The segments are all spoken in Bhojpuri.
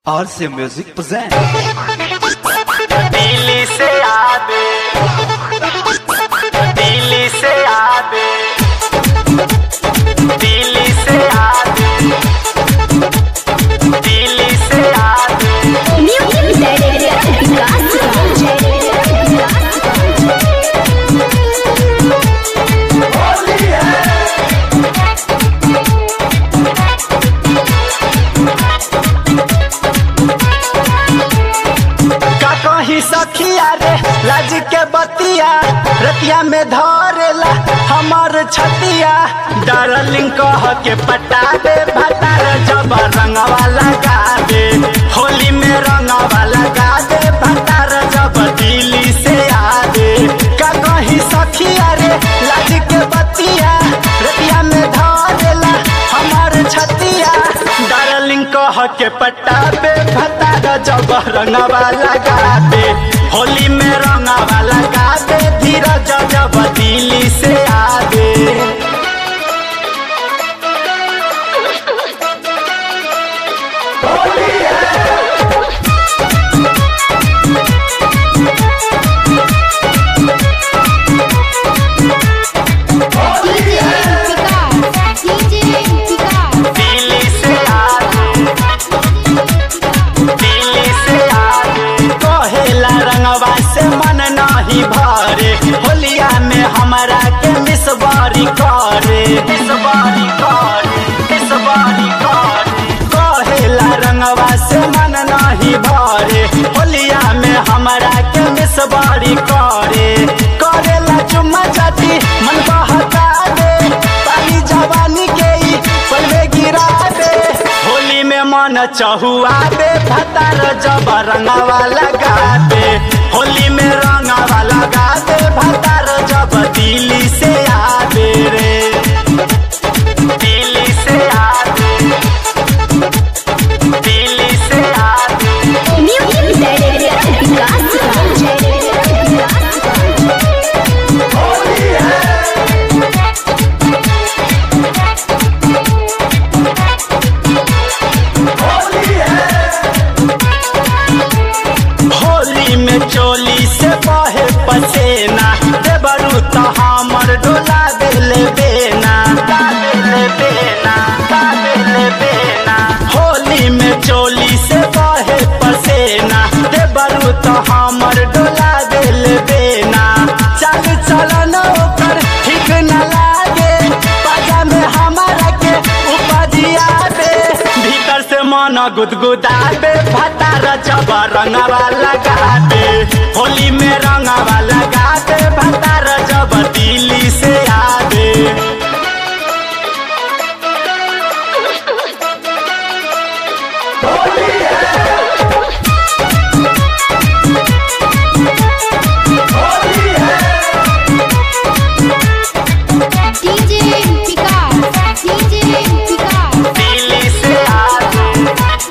RC Music present. दिल्ली से आबे दिल्ली से आबे दिल्ली से आबे दिल्ली से आबे का कही सखिया रे लाज के बतिया रतिया में धरेला हमर छतिया डार्लिंग कह के पटा दे भतार जब रंगवा लगा दे होली में रंगवा लगा दे भतार जब दिल्ली से आ दे का कही सखिया रे लाज के बतिया रतिया में धरेला हमर छतिया डार्लिंग कह के पटा दे भतार जब रंगवा लगा दे होली में रंगवा लगा दे धीरज जब दिल्ली से आ दे दिल्ली से आगे दिल्ली से आगे कहेला रंगवा से मन नहीं भरे होलिया में हमारा के मिसबारी करे मिसबारी करे मिसबारी करे कहेला रंगवा से मन नहीं भरे होलिया में हमारा के मिसबारी करे करेला चुम्मा चाटी मन बहका दे पानी जवानी के ई पलवे गिरा दे होली में मन चहुआ दे भतार जब रंगवा लगा दे होली में रंगवा लगा दे भतार जब दिल्ली से आ दे रे दिल्ली से आ दे दिल्ली से आ दे होली में चोली से बहे पसेना देवरू तो हमर डोला देले बेना का देले बेना का देले बेना होली में चोली से बहे पसेना देवरू तो हमर डोला देले बेना चल चलन ओकर ठीक न लागे पाजा में हमारा के उपजिया दे भीतर से मन गुदगुदाबे भतार जब रंगवा लगाबे होली में रंगवा लगाबे भतार जब दिल्ली से आबे दिल्ली से आबे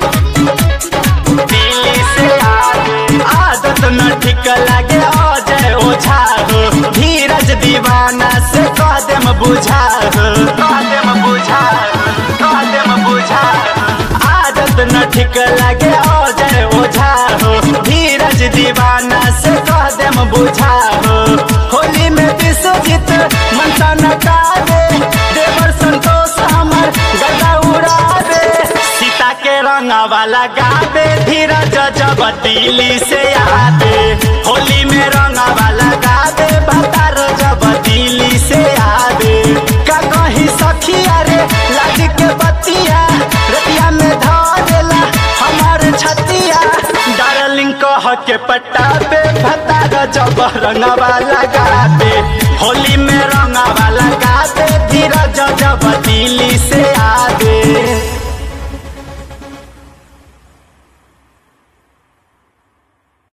दिल्ली से आबे आदत न ठीक लगे अजय ओझा हो धीरज दीवाना से कह देम बुझा हो कह देम बुझा हो कह देम बुझा हो आदत न ठीक लगे अजय ओझा हो धीरज दीवाना से कह देम बुझा हो होली में विश्वजीत मनसा नटा दे देवर संतोष हमर गदा उड़ा दे सीता के रंगवा लगाबे धीरज जब दिल्ली से आबे होली में रंगवा लगाबे भतार जब दिल्ली से आबे का कहीं सखिया रे लाज के बतिया रतिया में धरेला हमार छतिया डार्लिंग कह के पटाबे भतार जब रंगवा लगाबे होली में रंगवा लगा